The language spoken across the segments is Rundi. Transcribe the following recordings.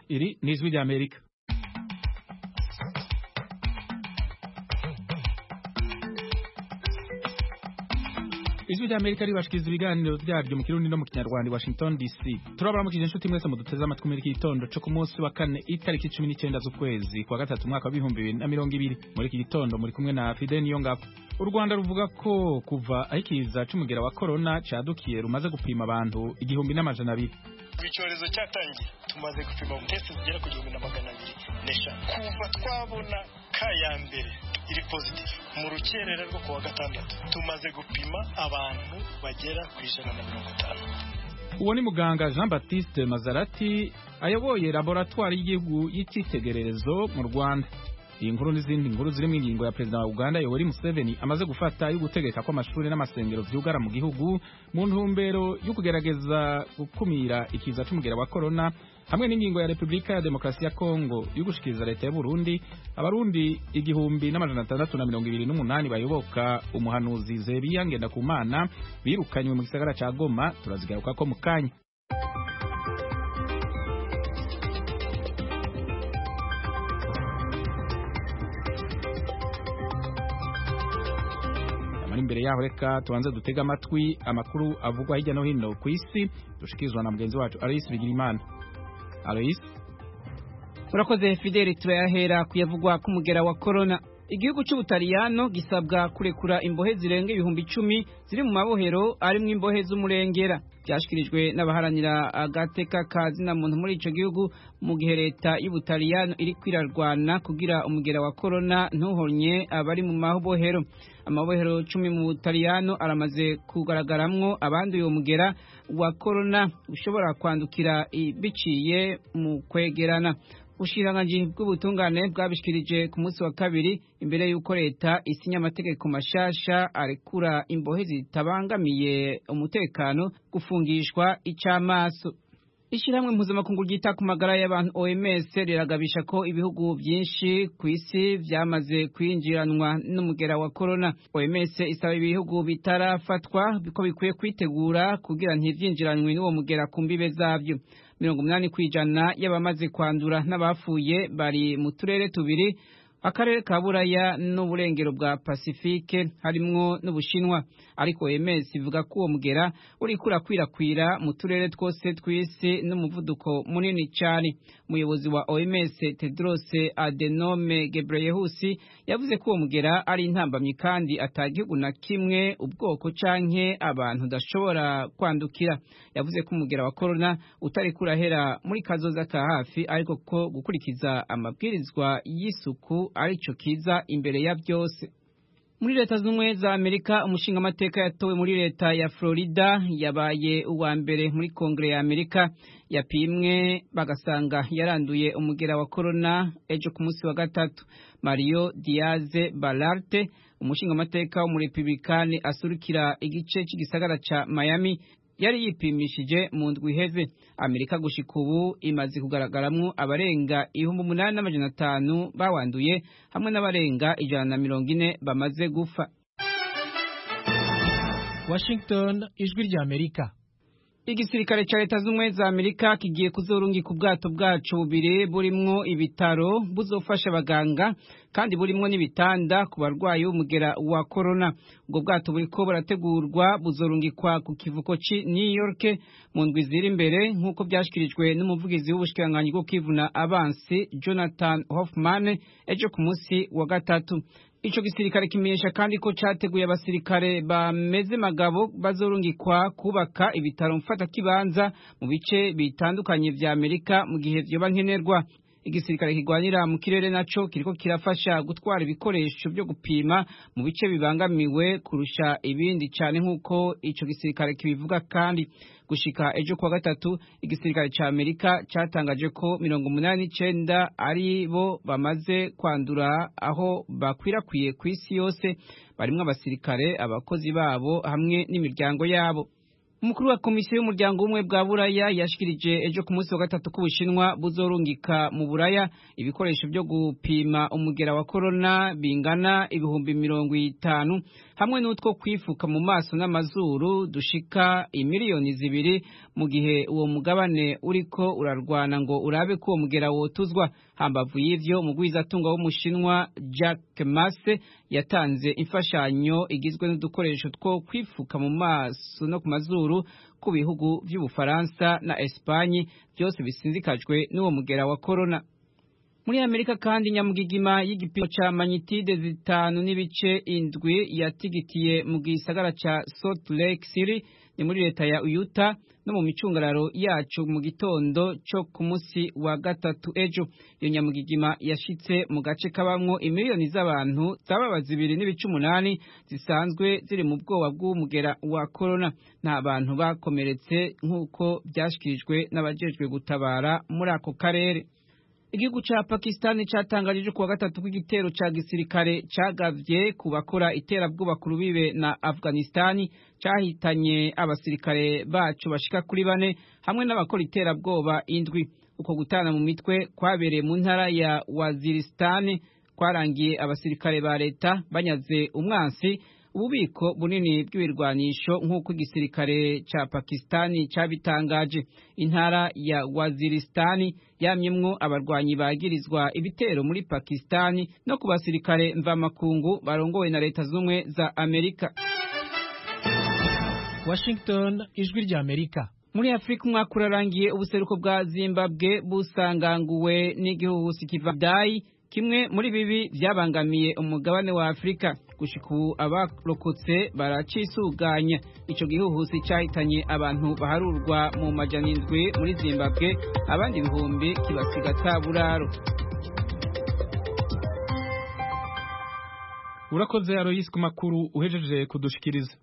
iri ni ijwi ry'amerika ijwi ry'amerika ribashikiriza ibiganiro vyaryo mu kirundi no mu kinyarwanda i washington dc turabaramukije inshuti mwese muduteze amatwi muri iki gitondo co ku munsi wa kane itariki cumi n'icenda z'ukwezi kwa gatatu umwaka w'ibihumbi bibiri na mirongo ibiri muri iki gitondo muri kumwe na fide niyongabo u rwanda ruvuga ko kuva aho ikiza c'umugera wa korona cadukiye rumaze gupima abantu igihumbi n'amajana abiri icyorezo cyatangiye tumaze gupima testi zigera ku gihumbi na magana abiri n'eshanu kuva twabona ka ya mbere iri pozitifu mu rukerera rwo kuwa gatandatu tumaze gupima abantu bagera ku ijana na mirongo itanu uwo ni muganga jean baptiste mazarati ayoboye laboratwari y'igihugu y'icyitegererezo mu rwanda iyi nkuru n'izindi nkuru ziri mu ingingo ya perezida wa uganda yoweri museveni amaze gufata yo gutegeka ko amashuri n'amasengero vyugara mu gihugu mu ntumbero yo kugerageza gukumira ikiza c'umugera wa korona hamwe n'ingingo ya repubulika ya demokarasi ya kongo yo gushikiriza leta y'uburundi abarundi igihumbi n'amajana atandatu na mirongo ibiri n'umunani bayoboka umuhanuzi zebiya ngendakumana birukanywe mu gisagara ca goma turazigarukako mu kanya ari imbere yaho reka tubanze dutega amatwi amakuru avugwa hirya no hino ku isi dushikirizwa na mugenzi wacu Alois Bigirimana Alois urakoze Fideli turayahera kuyavugwa k'umugera wa corona igihugu cy'ubutaliyano gisabwa kurekura imbohe zirenga ibihumbi icumi ziri mu mabohero arimwo imbohe z'umurengera byashyikirijwe n'abaharanira agateka ka zina muntu muri ico gihugu mu gihe leta y'ubutaliyano iri kwirarwana kugira umugera wa korona ntuhonye abari mu mabohero amabohero cumi mu butaliyano aramaze kugaragaramwo abanduye uwo mugera wa korona ushobora kwandukira biciye mu kwegerana ubushikiranganji bw'ubutungane bwabishikirije ku munsi wa kabiri imbere y'uko leta isinya amategeko mashasha arekura imbohe zitabangamiye umutekano gufungishwa icamaso Ishirahamwe mpuzamakungu ryita ku magara y'abantu OMS riragabisha ko ibihugu byinshi ku isi vyamaze kwinjiranwa n'umugera wa corona. OMS isaba ibihugu bitarafatwa biko bikwiye kwitegura kugira ntivyinjiranwe n'uwo mugera ku mbibe zavyo. mirongo umunani kw'ijana y'abamaze kwandura n'abapfuye bari mu turere tubiri akarere ka buraya n'uburengero bwa pasifike harimwo n'ubushinwa ariko OMS ivuga ko uwo mugera uriko urakwirakwira mu turere twose tw'isi n'umuvuduko munini cyane umuyobozi wa OMS Tedros Adhanom Ghebreyesus yavuze ko uwo mugera ari intambamyi kandi atagihugu na kimwe ubwoko canke abantu udashobora kwandukira yavuze ko umugera wa corona utari kurahera muri kazoza ka hafi ariko ko gukurikiza amabwirizwa y'isuku arico kiza imbere ya byose muri leta z'ubumwe za amerika umushinga amateka yatowe muri leta ya florida yabaye uwa mbere muri kongere ya amerika yapimwe bagasanga yaranduye umugera wa korona ejo ku munsi wa gatatu mario diaze balarte umushinga amateka w'umurepublikani asurukira igice cy'igisagara ca miami yari yipimishije mu ndwi iheze amerika gushika ubu imaze kugaragaramwo abarenga ibihumbi umunani n'amajana atanu bawanduye hamwe n'abarenga ijana na mirongo ine bamaze gufa washington ijwi rya amerika igisirikare ca leta z'ubumwe za amerika kigiye kuzorungika ubwato bwacu bubiri burimwo ibitaro buzofasha abaganga kandi burimwo n'ibitanda ku barwayi b'umugera wa korona ubwo bwato buriko burategurwa buzorungikwa ku kivuko ci new york mu ndwi ziri imbere nk'uko vyashikirijwe n'umuvugizi w'ubushikiranganji bwo kwivuna abansi jonathan hoffman ejo ku munsi wa gatatu ico gisirikare kimenyesha kandi ko categuye abasirikare bameze magabo bazorungikwa kubaka ibitaro mfata kibanza mu bice bitandukanye vya Amerika mu gihe vyoba nkenerwa igisirikare kigwanira mu kirere naco kiriko kirafasha gutwara ibikoresho byo gupima mu bice bibangamiwe kurusha ibindi cane nk'uko ico gisirikare kibivuga kandi gushika ejo kuwa gatatu igisirikare ca Amerika catangaje ko mirongo umunani n'icenda ari bo bamaze kwandura aho bakwirakwiye ku isi yose barimwo abasirikare abakozi babo hamwe n'imiryango yabo umukuru wa komisiyo y'umuryango w'ubumwe bwa buraya yashikirije ejo ku munsi wa gatatu ko ubushinwa buzorungika mu buraya ibikoresho byo gupima umugera wa korona bingana ibihumbi mirongo itanu hamwe n'utwo kwifuka mu maso n'amazuru dushika imiliyoni zibiri mu gihe uwo mugabane uriko urarwana ngo urabe ko uwo mugera wotuzwa hambavu y'ivyo umugwizatunga w'umushinwa Jack Mase yatanze imfashanyo igizwe n'udukoresho two kwifuka mu maso no ku mazuru ku bihugu vy'ubufaransa na Espanye byose bisinzikajwe n'uwo mugera wa corona muri Amerika kandi nyamugigima y'igipimo ca magnitude zitanu n'ibice indwi yatigitiye mu gisagara ca Salt Lake City ni muri leta ya Utah no mu micungararo yacu mu gitondo cyo ku munsi wa gatatu ejo iyo nyamugigima yashitse mu gace kabamwo imiliyoni z'abantu zababa zibiri n'ibice umunani zisanzwe ziri mu bwoba bw'umugera wa corona nta bantu bakomeretse nk'uko byashikirijwe n'abajejwe gutabara muri ako karere igihugu ca Pakistan catangaje kuwa gatatu kw'igitero ca gisirikare cagavye ku bakora iterabwoba ku rubibe na Afghanistan cahitanye abasirikare bacu bashika kuri bane hamwe n'abakora iterabwoba indwi uko gutana mu mitwe kwabereye mu ntara ya Waziristan kwarangiye abasirikare ba leta banyaze umwansi ububiko bunini bw'ibirwanisho nk'uko igisirikare ca Pakistani cabitangaje intara ya Waziristani yamyemwo abarwanyi bagirizwa ibitero muri Pakistani no ku basirikare mvamakungu barongowe na leta zumwe za Amerika Washington ijwi rya Amerika muri Afrika umwaka urarangiye ubuseruko bwa Zimbabwe busanganguwe n'igihuhusi kiva Dai kimwe muri bibi byabangamiye umugabane wa Afrika gushika ubu abarokotse baracisuganya ico gihuhusi cahitanye abantu baharurwa mu majana indwi muri Zimbabwe abandi ibihumbi kibasiga taburaro urakoze Aloysi ku makuru uhejeje kudushikiriza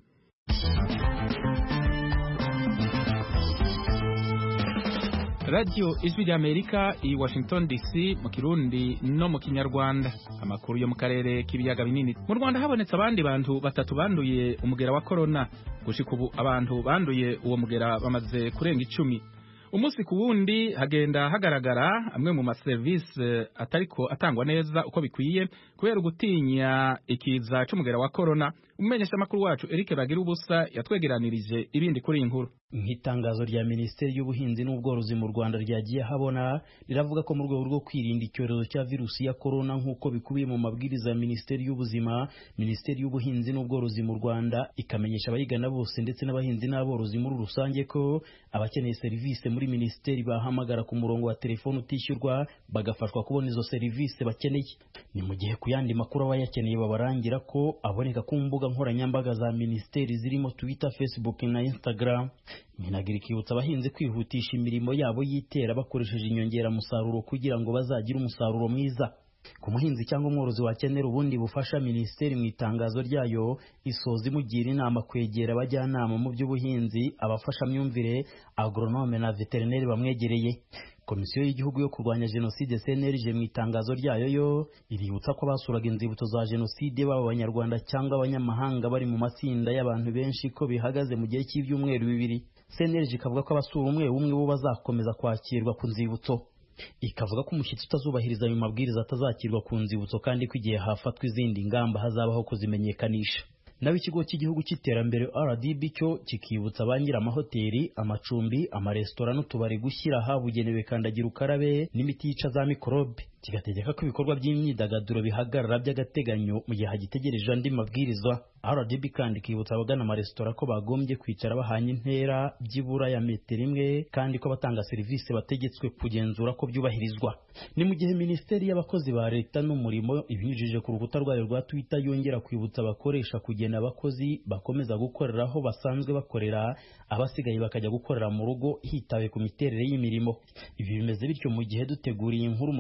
radiyo ijwi rya amerika i washington dc mu kirundi no mu kinyarwanda amakuru yo mu karere k'ibiyaga binini mu rwanda habonetse abandi bantu batatu banduye umugera wa korona gushika ubu abantu banduye uwo mugera bamaze kurenga icumi umunsi ku wundi hagenda hagaragara amwe mu maserivisi atariko atangwa neza uko bikwiye kubera ugutinya ikiza c'umugera wa korona umumenyesha amakuru wacu Eric Bagira ubusa yatwegeranirije ibindi kuri iyi nkuru nk'itangazo rya minisiteri y'ubuhinzi n'ubworozi mu rwanda ryagiye habona riravuga ko mu rwego rwo kwirinda icyorezo cya virusi ya korona nk'uko bikubiye mu mabwiriza ya minisiteri y'ubuzima minisiteri y'ubuhinzi n'ubworozi mu rwanda ikamenyesha abayigana bose ndetse n'abahinzi n'aborozi muri rusange ko abakeneye serivisi muri minisiteri bahamagara ku murongo wa telefoni utishyurwa bagafashwa kubona izo serivisi bakeneye ni mu gihe ku yandi makuru abayakeneye babarangira ko aboneka ku mbuga nkoranyambaga za minisiteri zirimo twitter facebook na instagram minagira ikibutsa abahinzi kwihutisha imirimo yabo y'itera bakoresheje inyongeramusaruro kugira ngo bazagire umusaruro mwiza ku muhinzi cyangwa umworozi wakenera ubundi bufasha minisiteri mu itangazo ryayo isoza imugira inama kwegera abajyanama mu by'ubuhinzi abafashamyumvire agronome na veterineri bamwegereye komisiyo y'igihugu yo kurwanya jenoside cnlg mu itangazo ryayo yo iributsa ko basuraga inzibutso za jenoside baba abanyarwanda cyangwa abanyamahanga bari mu matsinda y'abantu benshi ko bihagaze mu gihe cy'ibyumweru bibiri cnlg ikavuga ko abasura umwe umwe bo bazakomeza kwakirwa ku nzibutso ikavuga ko umushyitsi utazubahiriza ayo mabwiriza atazakirwa ku nzibutso kandi ko igihe hafatwa izindi ngamba hazabaho kuzimenyekanisha naho ikigo cy'igihugu cy'iterambere rdb cyo kikibutsa ba amahoteli amacumbi amaresitora n'utubari gushyira ahabugenewe kandagira ukarabe n'imiti yica za mikorobe kigategeka ko ibikorwa by'imyidagaduro bihagarara by'agateganyo mu gihe hagitegereje andi mabwiriza rdb kandi ikibutsa abagana amaresitora ko bagombye kwicara bahanye intera byibura ya metero imwe kandi ko abatanga serivisi bategetswe kugenzura ko byubahirizwa ni mu gihe minisiteri y'abakozi ba leta n'umurimo ibinyujije ku rukuta rwayo rwa twitter yongera kwibutsa abakoresha kugena abakozi bakomeza gukorera aho basanzwe bakorera abasigaye bakajya gukorera mu rugo hitawe ku miterere y'imirimo ibi bimeze bityo mu gihe duteguriye inkuru mu rwanda hari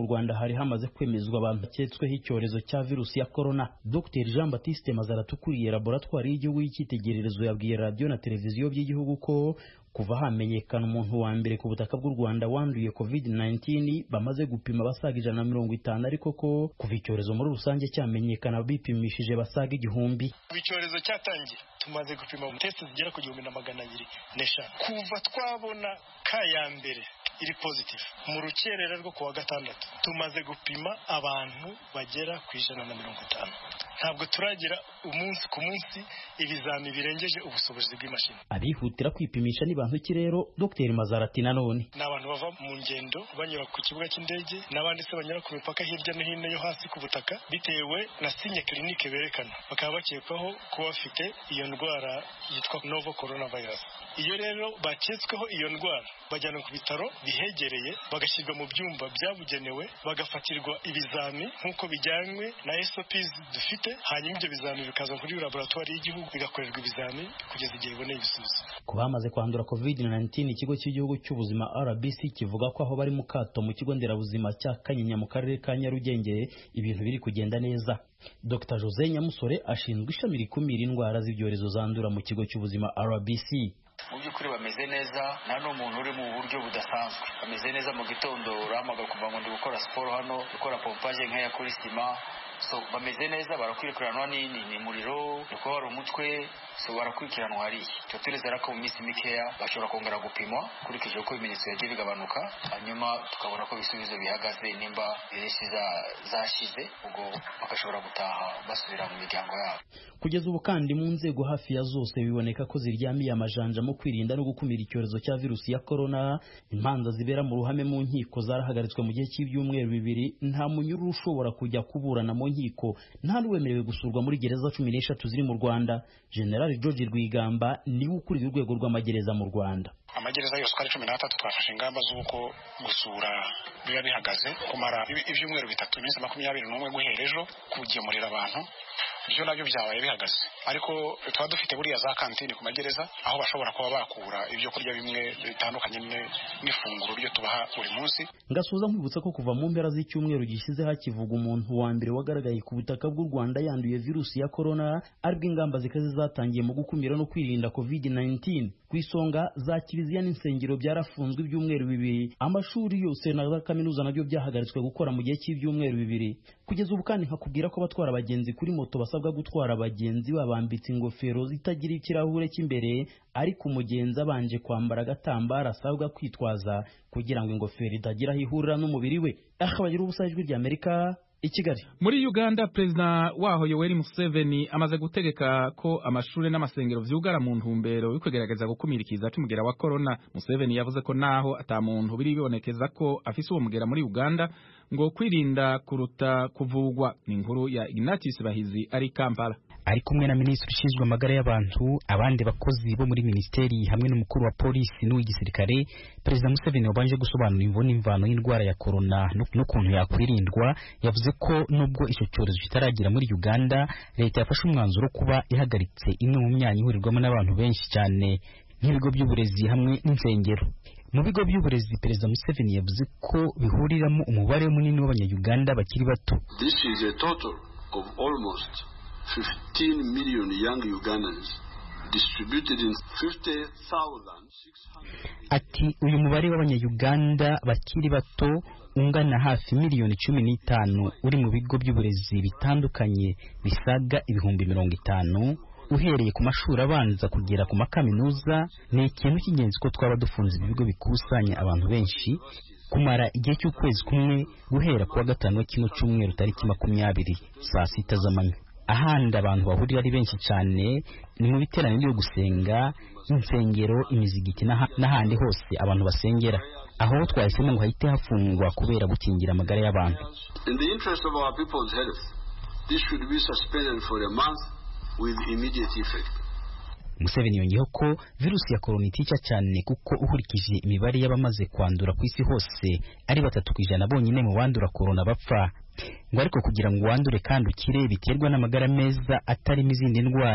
hari hamaze kwemezwa abantu baketsweho icyorezo cya virusi ya korona dr jean batiste mazaratu ukuriye laboratwari y'igihugu y'icyitegererezo yabwiye radiyo na televiziyo by'igihugu ko kuva hamenyekana umuntu wa mbere ku butaka bw'u rwanda wanduye covid 19 bamaze gupima basaga ijana na mirongo itanu ariko ko kuva icyorezo muri rusange cyamenyekana bipimishije basaga igihumbi kuva icyorezo cyatangiye tumaze gupima testi zigera ku gihumbi na magana abiri n'eshanu kuva twabona ka ya mbere iri positive mu rukerera rwo kuwa gatandatu tumaze gupima abantu bagera ku ijana na mirongo itanu ntabwo turagira umunsi ku munsi ibizami birengeje ubushobozi bw'imashini abihutira kwipimisha ni bantu ki rero dr mazarati nanone ni abantu bava mu ngendo banyura ku kibuga cy'indege n'abandi se banyura ku mipaka hirya no hino yo hasi ku butaka bitewe na sinye kirinike berekana bakaba bakekwaho kuba bafite iyo ndwara yitwa novo coronavirus iyo rero baketsweho iyo ndwara bajyanwa ku bitaro bihegereye bagashyirwa mu byumba byabugenewe bagafatirwa ibizami nk'uko bijyanywe na SOPs dufite hanyuma ibyo bizami bikaza kuri laboratwari y'igihugu bigakorerwa ibizami kugeza igihe iboneye ibisubizo ku bamaze kwandura covid-19 ikigo cy'igihugu cy'ubuzima rbc kivuga ko aho bari mu kato mu kigo nderabuzima cya kanyinya mu karere ka nyarugenge ibintu biri kugenda neza dr jose nyamusore ashinzwe ishami rikumira indwara z'ibyorezo zandura mu kigo cy'ubuzima rbc mu by'ukuri bameze neza nta n'umuntu uri mu buryo budasanzwe bameze neza mu gitondo urahamaga kuva ngo ndi gukora siporo hano gukora pompaje nk'iya kuri sima so bameze neza barakurikiranwa ni muriro ni kuba hari umutwe so barakurikiranwa hariya tuba turezera ko mu minsi mikeya bashobora kongera gupimwa ukurikije uko ibimenyetso yagiye bigabanuka hanyuma tukabona ko ibisubizo bihagaze nimba iresi zashize ubwo bagashobora gutaha basubira mu miryango yabo kugeza ubu kandi mu nzego hafi ya zose biboneka ko ziryamiye amajanja mu kwirinda no gukumira icyorezo cya virusi ya korona imanza zibera mu ruhame mu nkiko zarahagaritswe mu gihe cy'ibyumweru bibiri nta munyururu ushobora kujya kuburana mu nkiko nta n'uwemerewe gusurwa muri gereza cumi n'eshatu ziri mu rwanda generali george rwigamba niwe ukuriye urwego rw'amagereza mu rwanda amagereza yose uko ari cumi n'atatu twafashe ingamba z'uko gusura biba bihagaze kumara ibyumweru bitatu iminsi makumyabiri n'umwe guhera ejo kugemurira abantu ibyo nabyo byabaye bihagaze ariko tuba dufite buriya za kantine ku magereza aho bashobora kuba bakura ibyo kurya bimwe bitandukanye n'ifunguro ryo tubaha buri munsi ngasuza nkwibutsa ko kuva mu mpera z'icyumweru gishize hakivuga umuntu wa mbere wagaragaye ku butaka bw'u rwanda yanduye virusi ya korona aribwo ingamba zikaze zatangiye mu gukumira no kwirinda covid 19 ku isonga za kiliziya n'insengero byarafunzwe ibyumweru bibiri amashuri yose na za kaminuza nabyo byahagaritswe gukora mu gihe cy'ibyumweru bibiri kugeza ubu kandi nkakubwira ko abatwara abagenzi kuri moto basabwa gutwara abagenzi babambitse ingofero zitagira ikirahure cy'imbere ariko umugenzi abanje kwambara agatambaro asabwa kwitwaza kugira ngo ingofero itagira aho ihurira n'umubiri we aha bagira ubusa ijwi ry'amerika i kigali muri uganda perezida waho yoweri museveni amaze gutegeka ko amashuri n'amasengero vyugara mu ntumbero yo kugerageza gukumira ikiza c'umugera wa korona museveni yavuze ko naho ata muntu biri bibonekeza ko afise uwo mugera muri uganda ngo kwirinda kuruta kuvugwa ni inkuru ya ignatius bahizi ari kampala ari kumwe na minisitiri ushinzwe amagara y'abantu abandi bakozi bo muri minisiteri hamwe n'umukuru wa polisi n'uw'igisirikare perezida museveni wabanje gusobanura imvo n'imvano y'indwara ya korona n'ukuntu yakwirindwa yavuze ko nubwo icyo cyorezo kitaragera muri uganda leta yafashe umwanzuro wo kuba ihagaritse imwe mu myanya ihurirwamo n'abantu benshi cyane nk'ibigo by'uburezi hamwe n'insengero mu bigo by'uburezi perezida museveni yavuze ko bihuriramo umubare munini w'abanyayuganda bakiri bato This is a total of almost 15 million young Ugandans distributed in 50,600 ati uyu mubare w'abanyayuganda bakiri bato ungana hafi miliyoni cumi n'itanu uri mu bigo by'uburezi bitandukanye bisaga ibihumbi mirongo itanu uhereye ku mashuri abanza kugera ku makaminuza ni ikintu cy'ingenzi ko twaba dufunze ibigo bikusanya abantu benshi kumara igihe cy'ukwezi kumwe guhera kuwa gatanu wa kino cyumweru tariki makumyabiri saa sita z'amanywa ahandi abantu bahurira ari benshi cyane ni mu biteraniro byo gusenga insengero imizigiti n'ahandi hose abantu basengera aho twahisemo ngo hahite hafungwa kubera gukingira amagara y'abantu In the interest of our people's health, this should be suspended for a month with immediate effect. Museveni yongeyeho ko virusi ya korona itica cyane kuko ukurikije imibare y'abamaze kwandura ku isi hose ari batatu ku ijana bonyine mu bandura korona bapfa ngo ariko kugira ngo wandure kandi ukire biterwa n'amagara meza atarimo izindi ndwara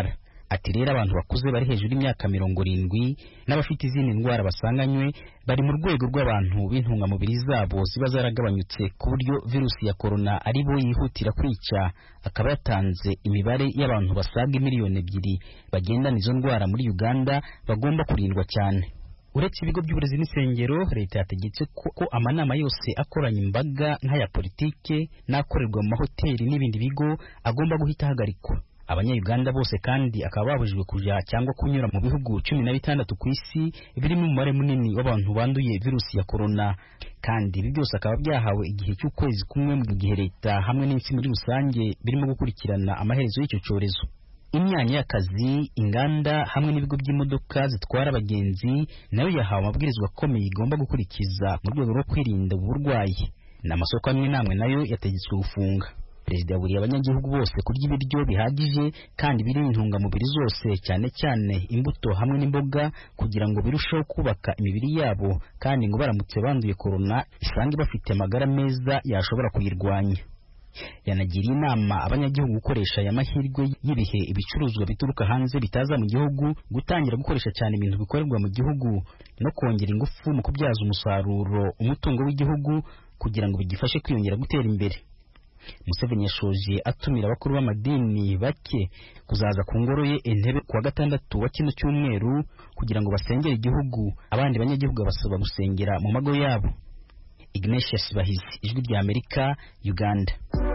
ati rero abantu bakuze bari hejuru y'imyaka mirongo irindwi n'abafite izindi ndwara basanganywe bari mu rwego rw'abantu b'intungamubiri zabo ziba zaragabanyutse ku buryo virusi ya korona ari bo yihutira kwica akaba yatanze imibare y'abantu basaga miliyoni ebyiri bagendana izo ndwara muri uganda bagomba kurindwa cyane uretse ibigo by'uburezi n'insengero leta yategetse ko, ko amanama yose akoranya imbaga nk'aya politike n'akorerwa mu mahoteli n'ibindi bigo agomba guhita ahagarikwa abanyayuganda bose kandi akaba babujijwe kujya cyangwa kunyura mu bihugu cumi na bitandatu ku isi birimo umubare munini w'abantu banduye virusi ya korona kandi ibi byose akaba byahawe igihe cy'ukwezi kumwe mu gihe leta hamwe n'isi muri rusange birimo gukurikirana amaherezo y'icyo cyorezo imyanya y'akazi inganda hamwe n'ibigo by'imodoka zitwara abagenzi nayo yahawe amabwirizwa akomeye igomba gukurikiza mu rwego rwo kwirinda ubu burwayi n'amasoko amwe n'amwe nayo yategetswe gufunga perezida yaburiye abanyagihugu bose kurya ibiryo bihagije kandi birimo intungamubiri zose cyane cyane imbuto hamwe n'imboga kugira ngo birusheho kubaka imibiri yabo kandi ngo baramutse banduye korona isange bafite amagara meza yashobora kuyirwanya yanagiriye inama abanyagihugu gukoresha aya mahirwe y'ibihe ibicuruzwa bituruka hanze bitaza mu gihugu gutangira gukoresha cyane ibintu bikorerwa mu gihugu no kongera ingufu mu kubyaza umusaruro umutungo w'igihugu kugira ngo bigifashe kwiyongera gutera imbere Museveni yashoje atumira abakuru b'amadini bake kuzaza ku ngoro ye intebe kuwa gatandatu wa kino cyumweru kugira ngo basengere igihugu abandi banyagihugu basaba gusengera mu mago yabo Ignatius Bahizi ijwi rya Amerika Uganda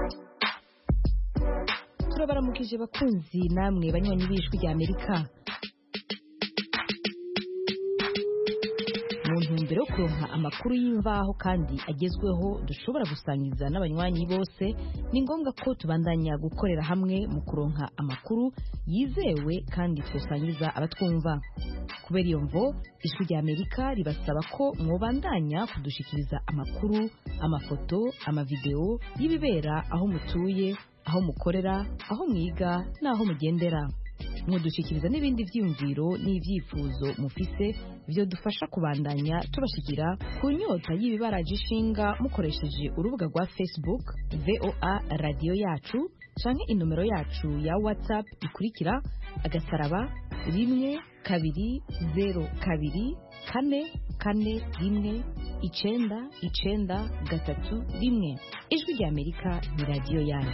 turabaramukije bakunzi namwe banywanyi b'ijwi rya Amerika mu ntumbero yo kuronka amakuru y'imvaho kandi agezweho dushobora gusangiza n'abanywanyi bose ni ngombwa ko tubandanya gukorera hamwe mu kuronka amakuru yizewe kandi twasangiza abatwumva kubera iyo mvo ijwi rya amerika ribasaba ko mwobandanya kudushikiriza amakuru amafoto amavideo y'ibibera aho mutuye aho mukorera aho mwiga n'aho mugendera mudushyikiriza n'ibindi byiyumviro n'ibyifuzo mufise byo dufasha kubandanya tubashikira ku nyota y'ibibaraje ishinga mukoresheje urubuga rwa facebook voa radiyo yacu canke inomero yacu ya whatsapp ikurikira agasaraba rimwe kabiri zero kabiri kane kane rimwe icenda icenda gatatu rimwe ijwi rya amerika ni radiyo yanyu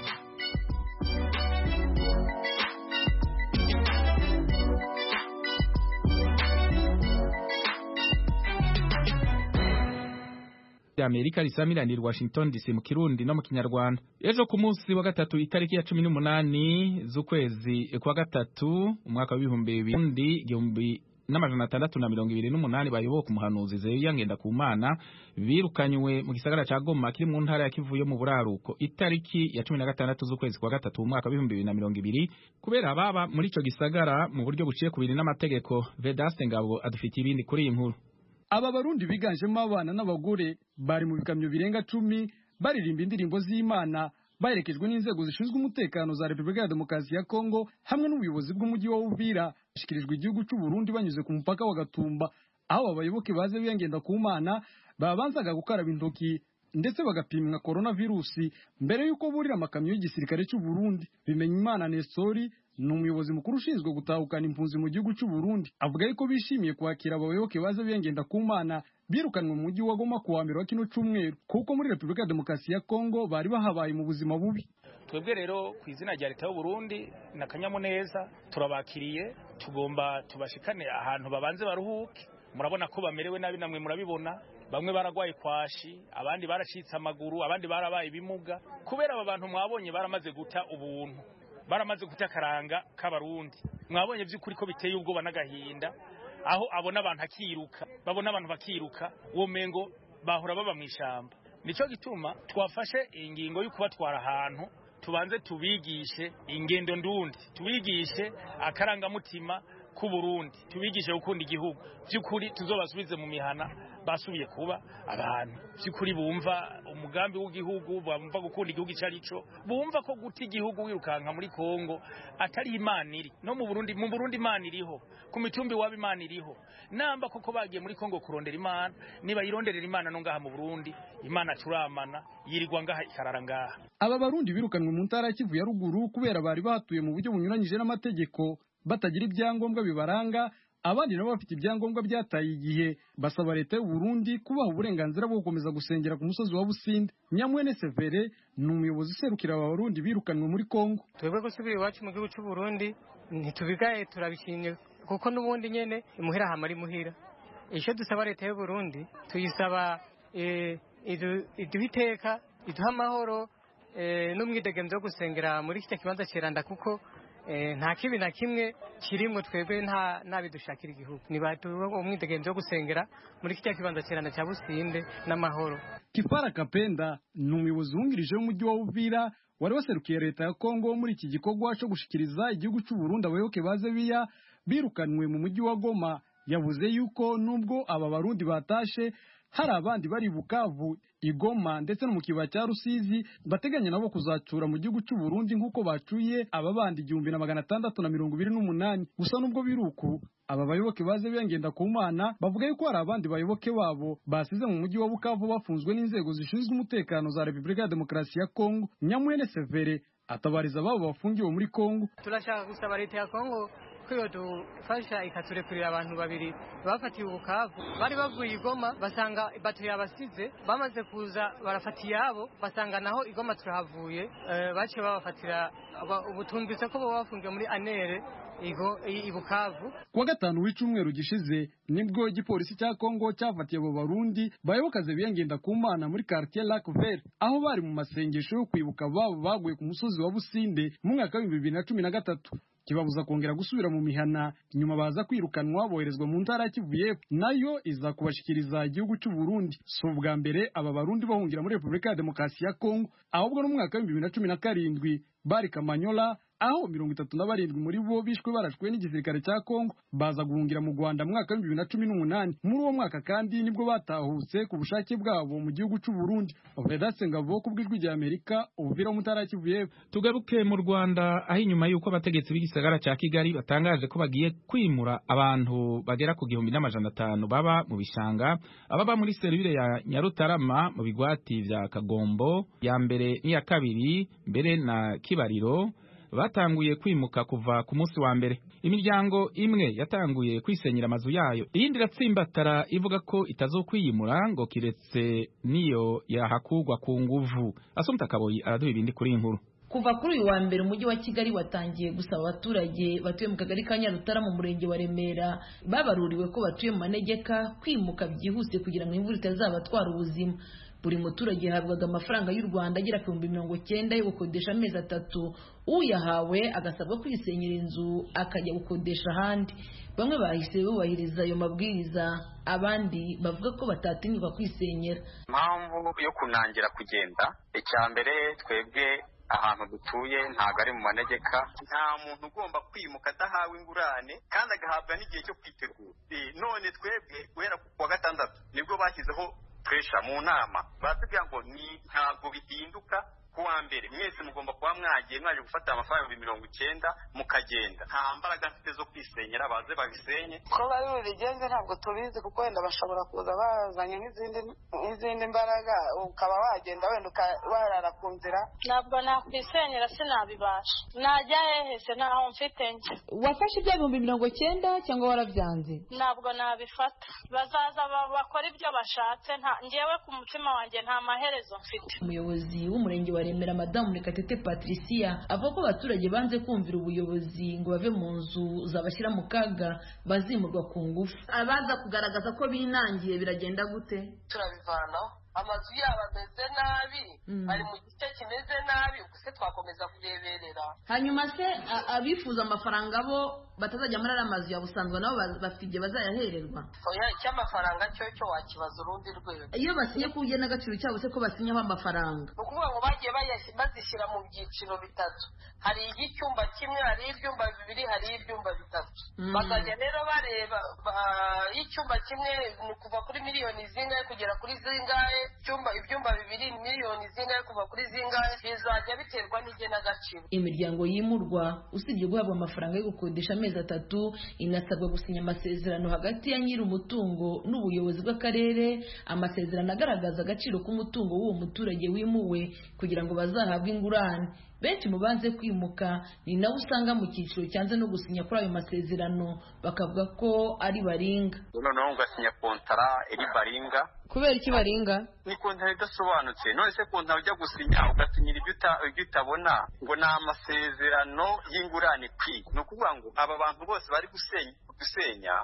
Amerika risamiranira Washington DC mu Kirundi no mu Kinyarwanda ejo ku munsi wa gatatu itariki ya cumi n'umunani z'ukwezi kwa gatatu umwaka w'ibihumbi bibiri igihumbi n'amajana atandatu na mirongo ibiri n'umunani bayoboka umuhanuzi Zeruya Ngendakumana birukanywe mu gisagara ca Goma kiri mu ntara ya Kivu yo mu buraruko itariki ya cumi na gatandatu z'ukwezi kwa gatatu umwaka w'ibihumbi bibiri na mirongo ibiri kubera ababa muri ico gisagara mu buryo buciye ku biri n'amategeko Vedaste Ngabo adufitiye ibindi kuri iyi nkuru aba barundi biganjemo abana n'abagore bari mu bikamyo birenga cumi baririmba indirimbo z'imana baherekejwe n'inzego zishinzwe umutekano za repubulika ya demokarasi ya kongo hamwe n'ubuyobozi bw'umujyi wa uvira bashyikirijwe igihugu cy'u burundi banyuze ku mupaka wa gatumba aho abayoboke baze biyongenda ku mana babanzaga gukaraba intoki ndetse bagapimwa korona virusi mbere y'uko burira amakamyo y'igisirikare cy'u burundi bimenya imana nestori ni umuyobozi mukuru ushinzwe gutahukana impunzi mu gihugu cy'u Burundi avuga yuko bishimiye kwakira abayoboke baza biyongenda ku mana birukanwe mu mujyi wa Goma ku wa mbere wa kino cyumweru kuko muri Repubulika ya Demokarasi ya Kongo bari bahabaye mu buzima bubi twebwe rero ku izina rya leta y'u Burundi na kanyamuneza turabakiriye tugomba tubashikane ahantu babanze baruhuke murabona ko bamerewe nabi namwe murabibona bamwe baragwaye kwashi abandi baracitse amaguru abandi barabaye ibimuga kubera aba bantu mwabonye baramaze guta ubuntu baramaze guta akaranga k'abarundi mwabonye by'ukuri ko biteye ubwoba n'agahinda aho abona abantu akiruka babona abantu bakiruka uwo mengo bahora baba mu ishyamba nicyo gituma twafashe ingingo yo kubatwara ahantu tubanze tubigishe ingendo ndundi tubigishe akarangamutima ku Burundi tubigishe gukunda igihugu by'ukuri tuzobasubize mu mihana basubiye kuba abantu by'ukuri bumva umugambi w'igihugu bumva gukunda igihugu icyo ari cyo bumva ko guta igihugu wirukanka muri Kongo atari imana iri no mu Burundi mu Burundi imana iriho ku mitumbi waba imana iriho namba koko bagiye muri Kongo kurondera imana niba yironderera imana no ngaha mu Burundi imana turamana yirirwa ngaha ikarara ngaha aba barundi birukanwe mu ntara ya Kivu ya ruguru kubera bari batuye mu buryo bunyuranyije n'amategeko batagira ibyangombwa bibaranga abandi nabo bafite ibyangombwa byataye igihe basaba leta y'u Burundi kubaha uburenganzira bwo gukomeza gusengera ku musozi wa Businde Nyamwene Severe ni umuyobozi userukira aba barundi birukanwe muri Kongo twebwe gusubira iwacu mu gihugu cy'u Burundi ntitubigaye turabishimye kuko n'ubundi nyene imuhira hamara imuhira icyo dusaba leta y'u Burundi tuyisaba iduha iteka iduha amahoro n'umwidegenzo wo gusengera muri iki kibanza kiranda kuko nta kibi na kimwe kirimo twebwe nta bidushakira igihugu ntibatuwe umwidegenzo wo gusengera muri kijya kibanza kirana cya businde n'amahoro kipara kapenda ni umuyobozi wungirije w'umujyi wa uvira wari waserukiye leta ya kongo muri iki gikorwa cyo gushikiriza igihugu cy'u Burundi abayoboke ba zebiya birukanwe mu mujyi wa goma yavuze yuko nubwo aba barundi batashe hari abandi bari bukavu igoma ndetse no mu kibaya cya rusizi bateganya nabo kuzacura mu gihugu cy'u Burundi nk'uko bacuye aba bandi igihumbi na magana atandatu na mirongo ibiri n'umunani gusa nubwo biri uku aba bayoboke baze biyangenda ku mana bavuga yuko hari abandi bayoboke babo basize mu mujyi wa bukavu bafunzwe n'inzego zishinzwe umutekano za repubulika ya demokarasi ya kongo nyamwene severe atabariza ababo bafungiwe muri kongo turashaka gusaba leta ya kongo ko iyo dufasha ikaturekurira abantu babiri bafatiwe ubukavu bari bavuye igoma basanga bato yabasize bamaze kuza barafata iyabo basanga naho igoma turahavuye baciye babafatira ubu twumvise ko baba bafungiwe muri anere ibukavu kuwa gatanu w'icyumweru gishize nibwo igipolisi cya kongo cyafatiye abo barundi bayobokaze biyangenda ku mana muri quartier lac vert aho bari mu masengesho yo kwibuka babo baguye ku musozi wa businde mu mwaka w'ibihumbi bibiri na cumi na gatatu kibabuza kongera gusubira mu mihana nyuma baza kwirukanwa boherezwa mu ntara ya Kivu y'Epfo nayo iza kubashikiriza igihugu cy'u Burundi si ubwa mbere aba barundi bahungira muri Repubulika ya Demokarasi ya Kongo ahubwo no mu mwaka w'ibihumbi bibiri na cumi na karindwi bari Kamanyola aho mirongo itatu na barindwi muri bo bishwe barashwe n'igisirikare cya Kongo baza guhungira mu Rwanda mu mwaka w'ibihumbi bibiri na cumi n'umunani muri uwo mwaka kandi nibwo batahutse ku bushake bwabo mu gihugu cy'u Burundi Vedaste Ngabo ku bw'ijwi rya Amerika ubuvira mu ntara ya Kivu y'Epfo tugaruke mu Rwanda aho inyuma y'uko abategetsi b'igisagara cya Kigali batangaje ko bagiye kwimura abantu bagera ku gihumbi n'amajana atanu baba mu bishanga ababa muri serivire ya Nyarutarama mu bigwati vya Kagombo ya mbere n'iya kabiri mbere na Kibariro batanguye kwimuka kuva ku munsi wa mbere imiryango imwe yatanguye kwisenyera amazu yayo iyindi iratsimbatara ivuga ko itazokwiyimura ngo kiretse niyo yahakugwa ku nguvu asumta kaboyi araduha ibindi kuri inkuru kuva kuri uyu wa mbere umujyi wa kigali watangiye gusaba abaturage batuye mu kagari ka nyarutara mu murenge wa remera babaruriwe ko batuye mu manegeka kwimuka byihuse kugira ngo imvura itazabatwara ubuzima buri muturage yahabwaga amafaranga y'u rwanda agera ku bihumbi mirongo cyenda yo gukodesha amezi atatu uyahawe agasabwa kwisenyera inzu akajya gukodesha ahandi bamwe bahise bubahiriza ayo mabwiriza abandi bavuga ko batatinyuka kwisenyera impamvu yo kunangira kugenda icya mbere twebwe ahantu dutuye ntabwo ari mu manegeka nta muntu ugomba kwimuka adahawe ingurane kandi agahabwa n'igihe cyo kwitegura none twebwe guhera ku wa gatandatu nibwo bashyizeho puresha mu nama baratubwira ngo ni ntabwo bihinduka kuwa mbere mwese mugomba kuba mwagiye mwaje gufata amafaranga ibihumbi mirongo icyenda mukagenda nta mbaraga mfite zo kwisenyera baze babisenye ko bari bubigenze ntabwo tubizi kuko wenda bashobora kuza bazanye nk'izindi nk'izindi mbaraga ukaba wagenda wenda warara ku nzira ntabwo nakwisenyera sinabibasha najya hehe se ntaho mfite njye wafashe ibyo bihumbi mirongo cyenda cyangwa warabyanze ntabwo nabifata bazaza bakora ibyo bashatse ngewe ku mutima wanjye nta maherezo mfite umuyobozi w'umurenge wa remera madamu murekatete patricia avuga ko abaturage banze kumvira ubuyobozi ngo bave mu nzu zabashyira mu kaga bazimurwa ku ngufu abaza kugaragaza ko binangiye biragenda gute turabivanaho amazu yabo ameze nabi ari mu gice kimeze nabi ubwo se twakomeza kureberera hanyuma se a- abifuza amafaranga bo batazajya muri ariya mazu ya busanzwe nabo ba- bafite igihe bazayahererwa oya icy'amafaranga cyo cyo wakibaza urundi rwego iyo basinye ku n'agaciro cyabo se ko basinyaho amafaranga ni ukuvuga ngo bagiye bayas- bazishyira mu byiciro bitatu hari icyumba kimwe hari ibyumba bibiri hari ibyumba bitatu Mm. bakajya rero bareba ba- icyumba kimwe ni kuva kuri miliyoni zingahe kugera kuri zingahe icyumba ibyumba bibiri ni miliyoni zingahe kuva kuri zingahe bizajya biterwa n'igenagaciro imiryango yimurwa usibye guhabwa amafaranga yo gukodesha amezi atatu inasabwa gusinya amasezerano hagati ya nyiri umutungo n'ubuyobozi bw'akarere amasezerano agaragaza agaciro k'umutungo w'uwo muturage wimuwe kugira ngo bazahabwe ingurane benshi mu banze kwimuka ni nawe usanga mu cyiciro cyanze no gusinya kuri ayo masezerano bakavuga ko ari baringa noneho ugasinya kontara iri baringa kubera iki baringa ni kontara idasobanutse none se kontara ujya gusinya ugasinyira ibyo uta- ibyo utabona ngo ni amasezerano y'ingurane kwi ni ukuvuga ngo aba bantu bose bari gusenya gusenya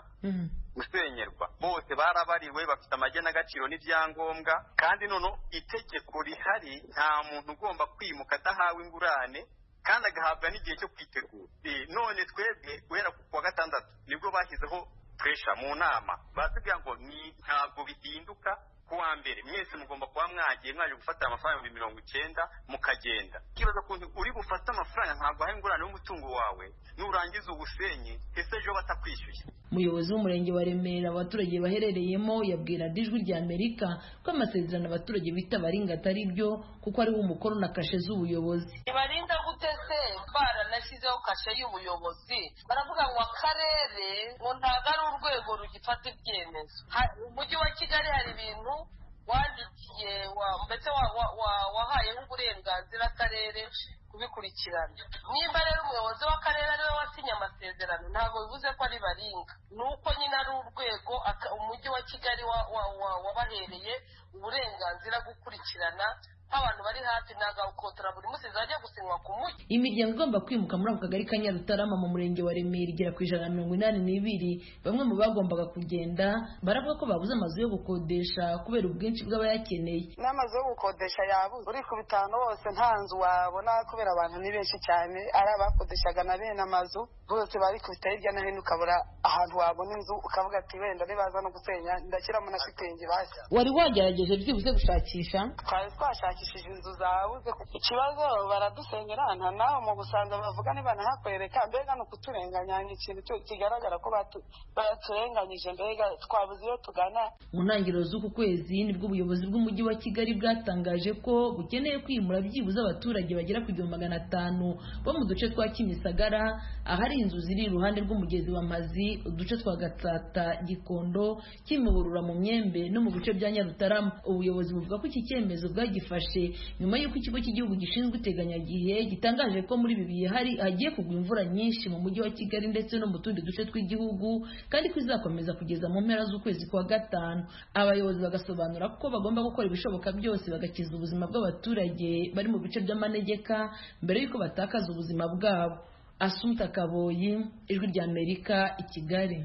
gusenyerwa bose barabariwe bafite amagenagaciro n'ibyangombwa kandi noneho itegeko rihari nta muntu ugomba kwimuka adahawe ingurane kandi agahabwa n'igihe cyo kwitegura Eh, none twebwe guhera ku wa gatandatu nibwo bashyizeho puresha mu nama batubwira ngo ni ntabwo bihinduka ku wa mbere mwese mugomba kuba mwagiye mwaje gufata amafaranga ibihumbi mirongo icyenda mukagenda ikibazo kuntu uri bufate amafaranga ntabwo ahaye ingurane y'umutungo wawe nurangiza ubusenyi ese ejo batakwishyuye umuyobozi w'umurenge wa remera abaturage baherereyemo yabwira dijwi rya amerika ko amasezerano abaturage bita baringa atari byo kuko ariho umukono na kashe z'ubuyobozi ntibarinda gute se baranashyizeho kashe y'ubuyobozi baravuga ngo akarere ngo ntabwo ari urwego rugifata ibyemezo Ha- umujyi wa kigali hari ibintu wandikiye wa- mbese wa- wa- wa- wahayeho uburenganzira akarere kubikurikirana nimba rero umuyobozi w'akarere ariwe wasinye amasezerano ntabwo bivuze ko ari baringa ni uko nyine ari urwego aka- umujyi wa kigali wa- wa- wa- wabahereye uburenganzira gukurikirana nk'abantu bari hafi nagakotora buri munsi zajya gusinywa ku mujyi imiryango igomba kwimuka muri ako kagari ka nyarutarama mu murenge wa remera igera ku ijana na mirongo inani n'ibiri bamwe mu bagombaga kugenda baravuga ko babuze amazu yo gukodesha kubera ubwinshi bw'abayakeneye n'amazu yo gukodesha yabuze uri ku bitanu hose nta nzu wabona kubera abantu ni benshi cyane ari abakodeshaga na bene amazu bose bari kubita hirya no hino ukabura ahantu wabona inzu ukavuga ati wenda nibaza no gusenya ndashyiramo na shitingi basi wari wagerageje byibuze gushakisha twari twashakishije inzu zabuze ikibazo baradusenyera nta nawe mu busanza bavuga nibanahakwereka mbega ni ukuturenganya ni ikintu cyo- kigaragara ko batu- baturenganyije mbega twabuze iyo tugana mu ntangiriro z'uku kwezi nibwo ubuyobozi bw'umujyi wa kigali bwatangaje ko bukeneye kwimura byibuze abaturage bagera ku gihumbi magana atanu bo mu duce twa kimisagara ahari inzu ziri iruhande rw'umugezi wa mazi uduce twa gatsata gikondo kimihurura mu myembe no mu bice bya nyarutarama ubuyobozi buvuga ko iki cyemezo bwagifashe nyuma y'uko ikigo cy'igihugu gishinzwe iteganyagihe gitangaje ko muri ibi bihe hari hagiye kugwa imvura nyinshi mu mujyi wa kigali ndetse no mu tundi duce tw'igihugu kandi ko izakomeza kugeza mu mpera z'ukwezi kwa gatanu abayobozi bagasobanura ko bagomba gukora ibishoboka byose bagakiza ubuzima bw'abaturage bari mu bice by'amanegeka mbere y'uko batakaza ubuzima bwabo asumta kaboyi ijwi ry'amerika i kigali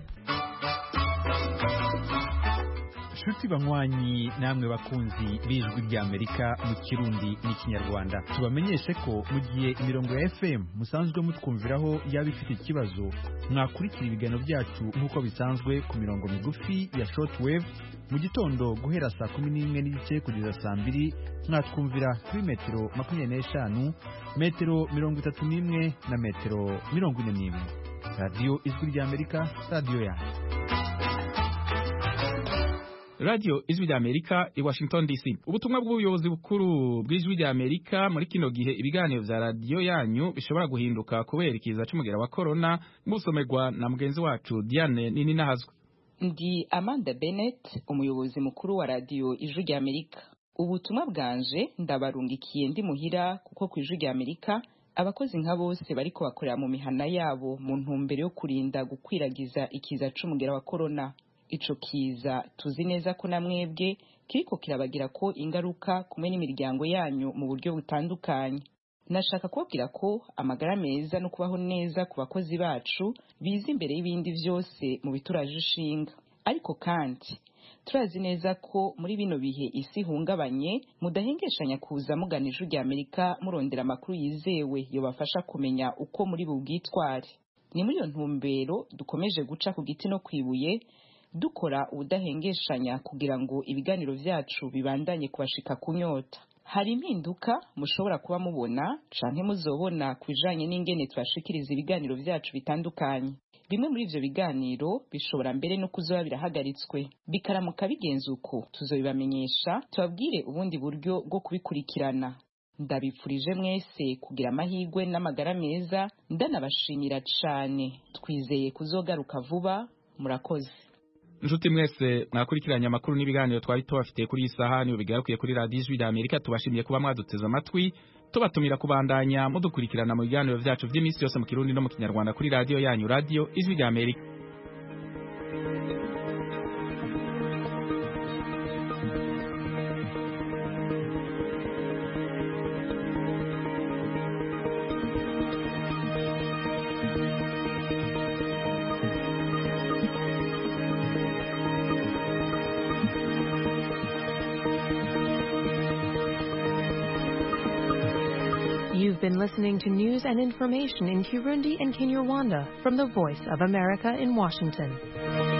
nshuti banywanyi namwe bakunzi b'ijwi ry'amerika mu kirundi n'ikinyarwanda tubamenyeshe ko mu gihe imirongo ya fm musanzwe mutwumviraho yaba ifite ikibazo mwakurikira ibiganiro byacu nk'uko bisanzwe ku mirongo migufi ya shortwave mu gitondo guhera saa kumi n'imwe n'igice kugeza saa mbiri mwatwumvira kuri metero makumyabiri n'eshanu metero mirongo itatu n'imwe na metero mirongo ine n'imwe radiyo ijwi ry'amerika radiyo yanyu radiyo ijwi rya amerika i washington dc ubutumwa bw'ubuyobozi bukuru bw'ijwi rya amerika muri kino gihe ibiganiro vya radiyo yanyu bishobora guhinduka kubera ikiza c'umugera wa korona musomerwa na mugenzi wacu diane nini nahazwe ndi amanda bennett umuyobozi mukuru wa radiyo ijwi rya amerika ubutumwa bwanje ndabarungikiye ndi muhira kuko ku ijwi rya amerika abakozi nka bose bariko bakorera mu mihana yabo mu ntumbero yo kurinda gukwiragiza ikiza c'umugera wa korona ico kiza tuzi neza ko na mwebwe kiriko kirabagira ko ingaruka kumwe n'imiryango yanyu mu buryo butandukanye nashaka kubabwira ko amagara meza no kubaho neza ku bakozi bacu biza imbere y'ibindi byose mu bituraje ishinga ariko kandi turazi neza ko muri bino bihe isi ihungabanye mudahengeshanya kuza mugana ijwi rya amerika murondera amakuru yizewe yobafasha kumenya uko muri bubwitware ni muri iyo ntumbero dukomeje guca ku giti no kwibuye dukora ubudahengeshanya kugira ngo ibiganiro vyacu bibandanye kubashika kunyota hari impinduka mushobora kuba mubona canke muzobona ku bijanye n'ingene tubashikiriza ibiganiro vyacu bitandukanye bimwe muri ivyo biganiro bishobora mbere no kuzoba birahagaritswe bikaramuka bigenze uko tuzobibamenyesha tubabwire ubundi buryo bwo kubikurikirana ndabipfurije mwese kugira amahirwe n'amagara meza ndanabashimira cane twizeye kuzogaruka vuba murakoze Nshuti mwese mwakurikiranye amakuru n'ibiganiro twari tubafitiye kuri iyi saha niyo bigarukiye kuri radiyo ijwi rya Amerika tubashimiye kuba mwaduteze amatwi tubatumira kubandanya mudukurikirana mu biganiro vyacu vy'iminsi yose mu kirundi no mu kinyarwanda kuri radiyo yanyu radiyo ijwi rya Amerika You've been listening to news and information in Kirundi and Kinyarwanda from the Voice of America in Washington.